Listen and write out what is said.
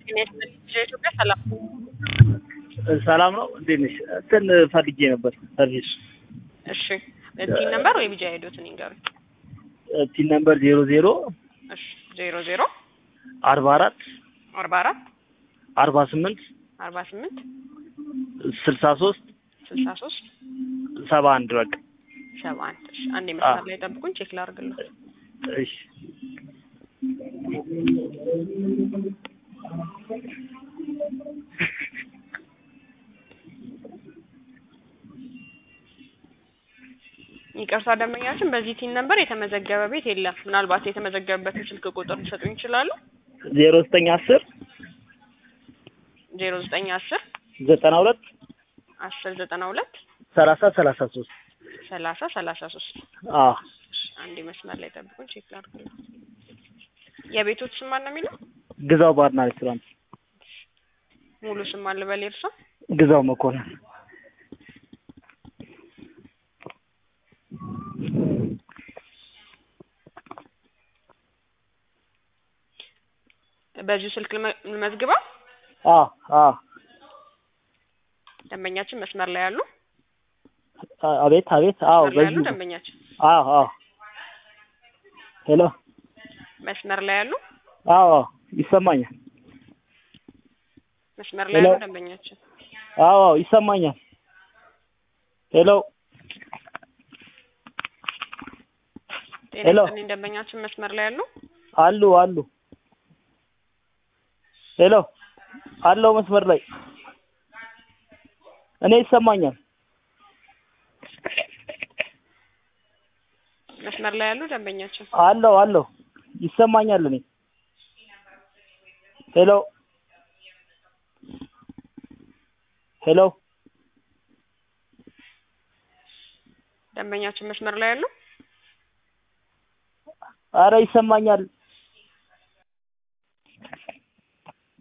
ኢትዮጵያ ሰላም ሰላም ነው። እንዴት ነሽ? እንትን ፈልጌ ነበር ሰርቪስ እሺ ቲን ነምበር ወይ ቢጃ ሄዶትን ይንገሩኝ። ቲን ነምበር ዜሮ ዜሮ እሺ ዜሮ ዜሮ አርባ አራት አርባ አራት አርባ ስምንት አርባ ስምንት ስልሳ ሶስት ስልሳ ሶስት ሰባ አንድ በቃ ሰባ አንድ እሺ አንድ መስመር ላይ ጠብቁኝ ቼክ ላድርግልህ። እሺ ይቅርታ ደንበኛችን በዚህ ቲን ነምበር የተመዘገበ ቤት የለም። ምናልባት የተመዘገበበትን ስልክ ቁጥር ሊሰጡኝ ይችላሉ? ዜሮ ዘጠኝ አስር ዜሮ ዘጠኝ አስር ዘጠና ሁለት አስር ዘጠና ሁለት ሰላሳ ሰላሳ ሶስት ሰላሳ ሰላሳ ሶስት አዎ አንድ መስመር ላይ ጠብቁኝ ቼክ ላድርግልህ። የቤቶች ስም ማን ነው የሚለው? ግዛው ባርና ሬስቶራንት ሙሉ ስም ማን ልበል የእርሶ? ግዛው መኮንን በዚሁ ስልክ ልመ- ልመዝግበው። አዎ አዎ ደንበኛችን መስመር ላይ ያሉ አቤት አቤት አዎ መስመር ላይ ያሉ በዚህ ደንበኛችን አዎ አዎ ሄሎ መስመር ላይ ያሉ አዎ አዎ ይሰማኛል መስመር ላይ ያሉ ሄሎ። ደንበኛችን አዎ አዎ ይሰማኛል ሄሎ ጤና ሄሎ። ይስጥልኝ ደንበኛችን መስመር ላይ ያሉ አሉ አሉ ሄሎ አለው መስመር ላይ እኔ ይሰማኛል መስመር ላይ ያሉ ደንበኛችን አለው አለው ይሰማኛል እኔ ሄሎ ሄሎ ደንበኛችን መስመር ላይ ያሉ አረ ይሰማኛል